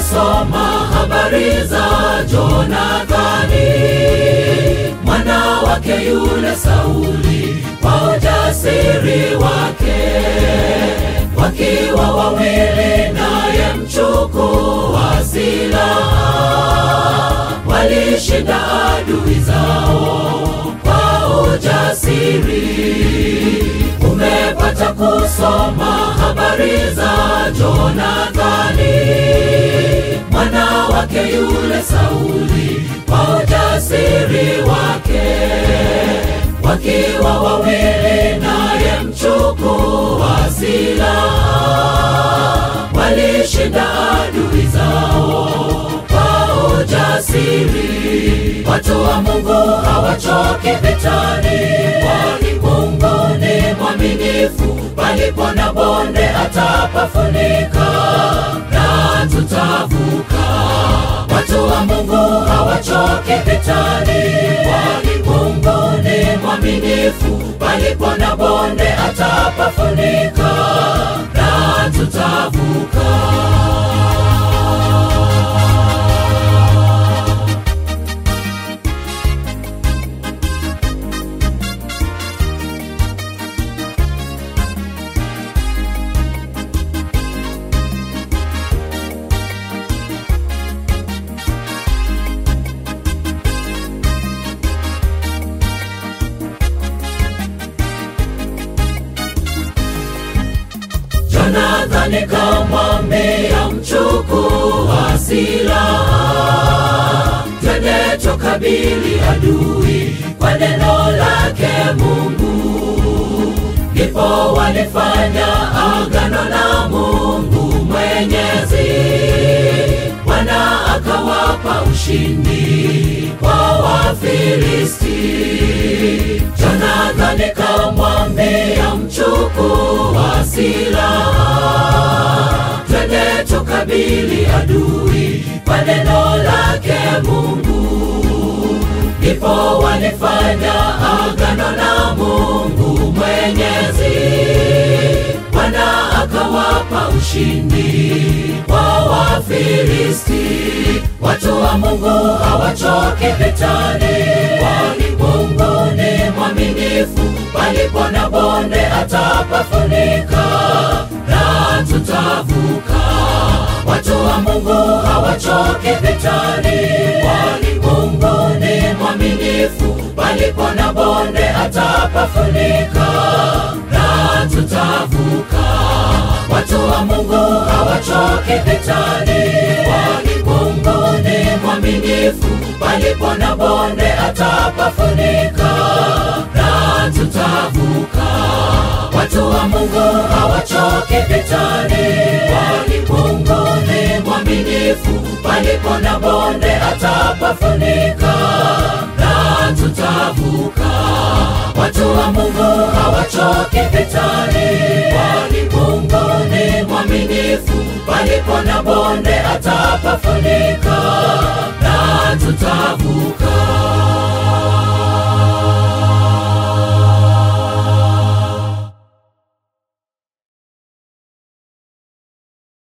kusoma habari za Jonathani mwana wake yule Sauli, kwa ujasiri wake, wakiwa wawili naye mchukua silaha, walishinda adui zao kwa ujasiri. Umepata kusoma habari za Jonathani mwana wake yule Sauli, kwa ujasiri wake, wakiwa wawili naye mchukua silaha, walishinda adui zao kwa ujasiri. Watu wa Mungu hawachoki vitani, kwani Mungu ni mwaminifu. Palipo na bonde atapafunika na tutavuka. Watu wa Mungu hawachoki vitani, kwani Mungu ni mwaminifu. Palipo na bonde atapafunika na tutavuka. Jonathani kamwambia mchukua silaha, twende tukabili adui kwa neno lake Mungu. Ndipo walifanya agano na Mungu Mwenyezi, Bwana akawapa ushindi kwa Wafilisti. Jonathani kamwambia mchukua silaha, twende tukabili adui kwa neno lake Mungu. Ndipo walifanya agano na Mungu Mwenyezi, Bwana akawapa ushindi kwa Wafilisti. Watu wa Mungu hawachoki vitani, kwani Mungu ni mwaminifu. Palipo na bonde atapafunika na tutavuka. Watu wa Mungu hawachoki vitani, kwani Mungu ni mwaminifu. Palipo na bonde atapafunika na tutavuka. Watu wa Mungu hawachoki vitani, kwani Mungu ni mwaminifu. Palipo na bonde atapafunika na tutavuka. Watu wa Mungu hawachoki vitani, kwani Mungu ni mwaminifu. Palipo na bonde atapafunika na tutavuka. Watu wa Mungu hawachoki vitani, kwani Mungu ni mwaminifu. Palipo na bonde atapafunika na tutavuka.